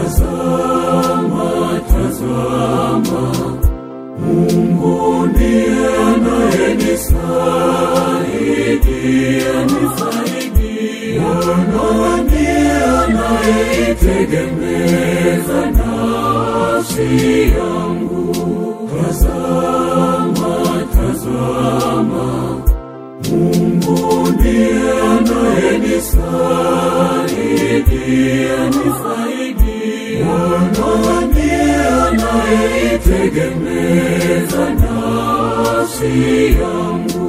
Tazama, tazama, Mungu ndiye anayenisaidia, nisaidia, na ndiye anayeitegemeza nafsi yangu. Tazama, tazama, Mungu ndiye anayenisaidia, nisaidia, na ndiye anayeitegemeza nafsi yangu.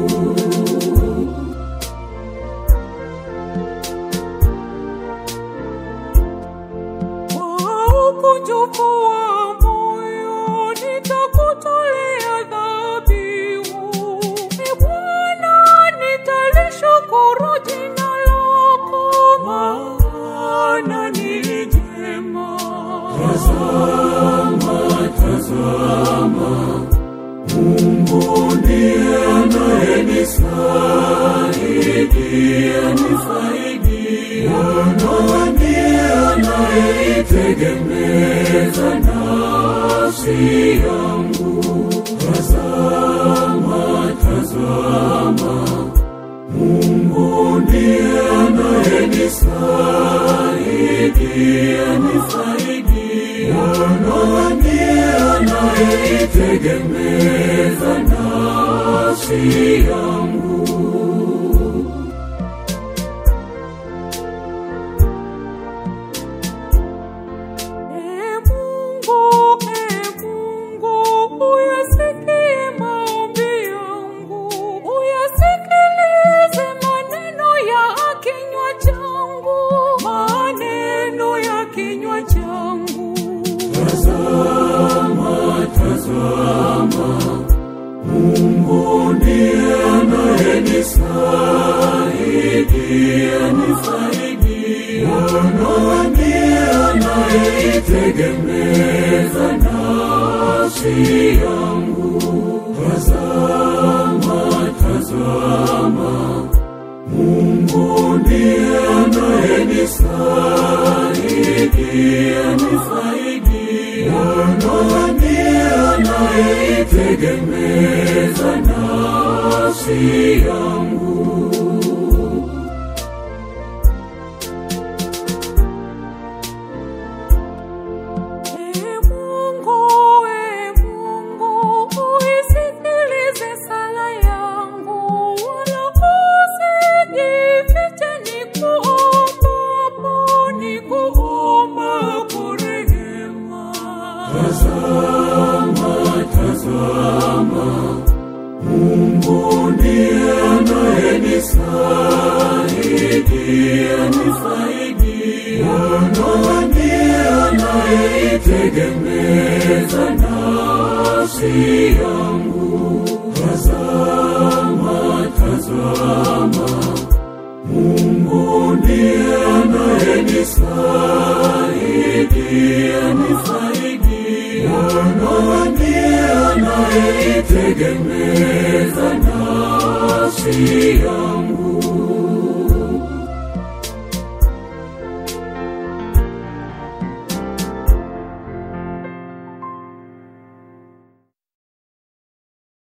Kwa ukunjufu wa moyo nitakutolea dhabihu. Ee Bwana, nitalishukuru jina lako, maana ni jema. Tazama, tazama, Mungu ndiye anayenisaidia, nisaidia, na ndiye anayeitegemeza nafsi yangu. Tazama, tazama, Mungu ndiye anayenisaidia, nisaidia, na ndiye anayeitegemeza nafsi yangu. Ee Mungu, Ee Mungu, uyasikie maombi yangu, uyasikilize maneno ya kinywa changu, maneno ya kinywa changu. Tazama, tazama, Mungu ndiye anayenisaidia, nisaidia, na ndiye anayeitegemeza nafsi yangu. Tazama, tazama, Mungu ndiye anayenisaidia, nisaidia, na ndiye anayeitegemeza nafsi yangu. Ee Mungu, Ee Mungu, uisikilize sala yangu, wala usijifiche nikuombapo, nikuombapo rehema. Tazama, tazama, Mungu ndiye anayenisaidia, nisaidia, na ndiye anayeitegemeza nafsi yangu. Tazama, tazama, Mungu ndiye anayenisaidia, nisaidia, na ndiye anayeitegemeza nafsi yangu.